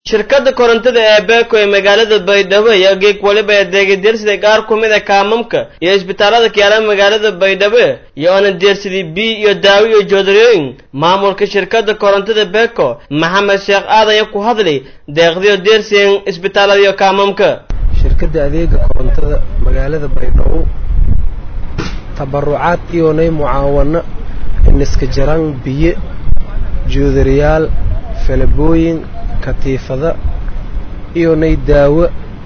shirkadda korontada ee beeko ee magaalada baydhabo ayaa geeg waliba adeegay deersida qaar ku mid a kaamamka iyo isbitaalada kayaala magaalada baydhabo iyo oona deersidii biy iyo daawo iyo joodariyooyin maamulka shirkadda korontada beeko maxamed sheekh aadan ayaa ku hadlay deeqdiyo deersiyan isbitaalada iyo kaamamka shirkadda adeega korontada magaalada baydhabo tabarucaad iyonay mucaawano iniska jaraan biyo joodariyaal falabooyin katiifada iyonay daawo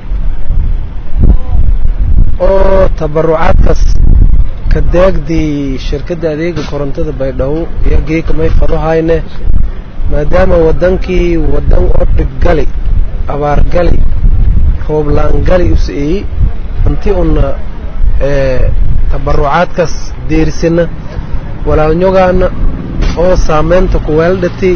oo tabarucaadkaas ka daagdii shirkadda adeega korontada baydhabo iyo geekamay fadohayne maadaama waddankii waddan oo dhibgali abaargali rooblaangali useeyey hanti una tabarucaadkaas deerisana walaalnyogaana oo saamaynta kuweeldhati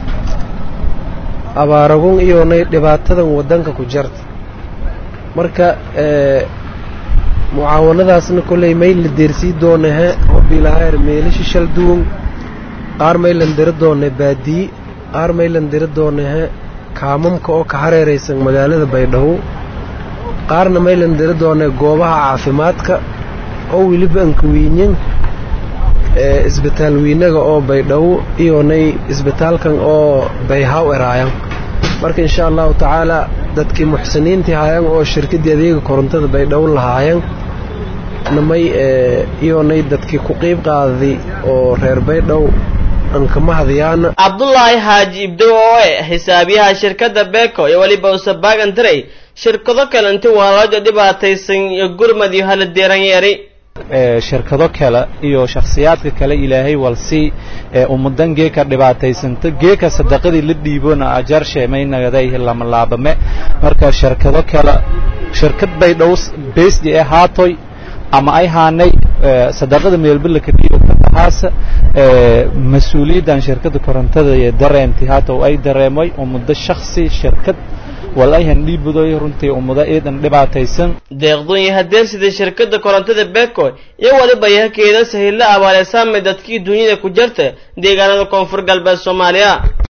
abaaragun iyonay dhibaatadan waddanka ku jarta marka mucaawanadaasna kolley may la deersii doonahe hobilahaer meelishi shal duwan qaar maylan diri doona baadiyi qaar maylan diri doonahe kaamamka oo ka hareeraysan magaalada baydhabo qaarna maylan diri doona goobaha caafimaadka oo weliba ankawiinyan isbitaal wiinaga oo baydhabo iyonay isbitaalkan oo bayhaw eraayan marka insha allahu tacaala dadkii muxsiniintii haayan oo shirkaddii adeega korontada baydhabo lahaayan namay iyonay dadkii ku qiib qaadaday oo reer baydhabo ankama hadayaana cabdulaahi xaaji ibdow oo eh xisaabiyaha shirkadda beeko iyo weliba usabaagan diray shirkado kale inti waalaajo dhibaataysan iyo gurmad iyo hala deeran yeeri shirkado kale iyo shakhsiyaadka kale ilaahay walsii ummadan geeka dhibaataysanta geeka sadaqadii la dhiibona ajar sheemaynagaday lamalaabame marka shirkado kale shirkad bay dhow beesdi ee haatoy ama ay haanay sadaqada meelbalaka dhiibo ka bahaasa mas-uuliyaddan shirkadda korontada ee dareemtay haata ay dareemay ummado shakhsi shirkad walayhan dhiibudoy runtii ummado eedan dhibaataysan deeqdooyin hadeersida shirkadda korontada beko iyo waliba yahakeeda sahilla abaalesaamay dadkii dunyada ku jarta deegaanada koonfur galbeed soomaaliya